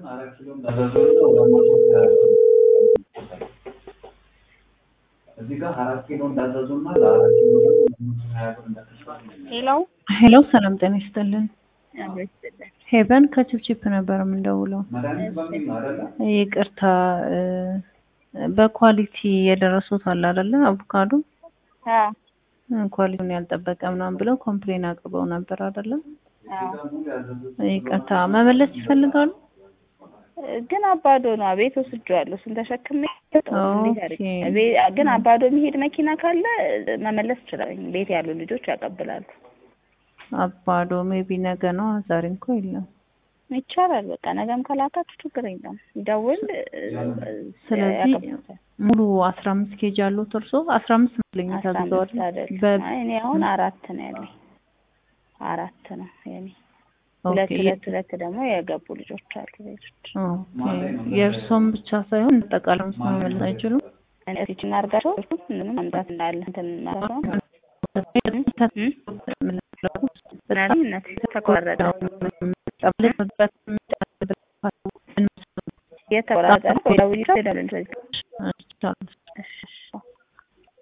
እዚህ ጋር አራት ኪሎ እንዳዘዙና ለአራት ኪሎ ደግሞ ሀያ ብር እንደተሻለ ሄሎ ሄሎ ሰላም ጤና ይስጥልን። አብሮ ይስጥልን። ሄቨን ከችፕችፕ ነበር የምንደውለው። መድኃኒት በሚል ነው አይደለ? ይቅርታ እ፣ በኳሊቲ የደረሱት አለ አይደለ? አቮካዶ አዎ እ፣ ኳሊቲውን ያልጠበቀ ምናምን ብለው ኮምፕሌን አቅርበው ነበር አይደለ? አዎ ሙሉ ያዘዙት ይቅርታ መመለስ ይፈልጋሉ? ግን አባዶ ነው ቤት ወስጄዋለሁ። እሱን ተሸክሜ እንዴት አድርጌ ኦኬ። ቤ- ግን አባዶ የሚሄድ መኪና ካለ መመለስ እችላለሁ። ቤት ያሉ ልጆች ያቀብላሉ። አባዶ ሜቢ ነገ ነው፣ ዛሬ እንኳ የለም። ይቻላል። በቃ ነገም ከላካችሁ ችግር የለም። ይደውል ስለዚህ ያቀብሉታል። ሙሉ አስራ አምስት ኬጅ አሉት እርሶ? አስራ አምስት መስለኝ አስራ ታዝዘዋል። አምስት አይደለም። በ- አይ እኔ አሁን አራት ነው ያለኝ። አራት ነው የኔ። ሁለት ኦኬ። ሁለት ሁለት ደግሞ የገቡ ልጆች አሉ ቤቶች ኦኬ። የእርሶም ብቻ ሳይሆን ጠቃላም መመለስ አይችሉም? እቺን አድርጋቸው ምንም መምጣት እንዳለ እንትን ማለት ነው። ምናልባት ተቆረጠ የተቆረጠ ነው። ደውዬ ደውል